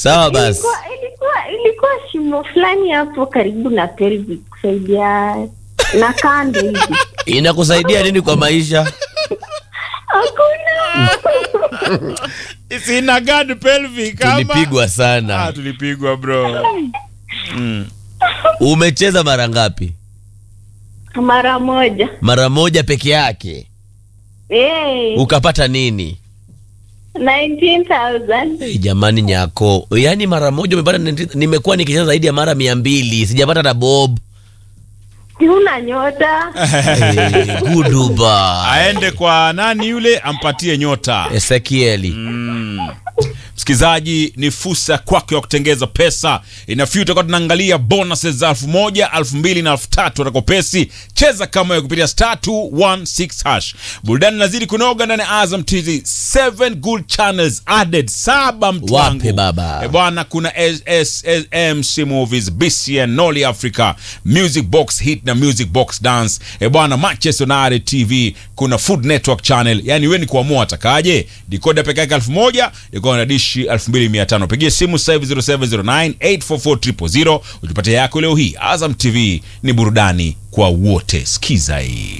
Sawa basi. ilikuwa ilikuwa ilikuwa shimo fulani hapo karibu na pelvic kusaidia na kando hivi Inakusaidia nini kwa maisha? hakuna Sina gad pelvic ama? Tulipigwa Ah, sana. tulipigwa bro. Mm. Umecheza mara ngapi? mara moja Mara moja peke yake. hey, Ukapata nini? 19000 Hey, jamani nyako, yaani mara moja umepata. nenti- Nimekuwa nikicheza zaidi ya mara mia mbili sijapata na bob. una nyota Hey, guduba Aende kwa nani yule ampatie nyota. Ezekieli. Msikilizaji, ni fursa kwako ya kutengeza pesa. Inafiu tutakuwa tunaangalia bonuses za elfu moja elfu mbili na elfu tatu atakopesi. Cheza kama wewe kupitia star 216 hash. Burudani nazidi kunoga ndani ya Azam TV. Seven good channels added, saba mtu Wape wangu. baba. E bwana, kuna SSMC Movies, BCN, Noli Africa, Music Box Hit na Music Box Dance. E bwana, Manchester United TV, kuna Food Network Channel. Yani wewe ni kuamua atakaje. Decoder peke yake 1000, iko na dishi 2500. Pigie simu sasa hivi 0709 844 000 ujipatie yako leo hii. Azam TV ni burudani kwa wote. Sikiza hii.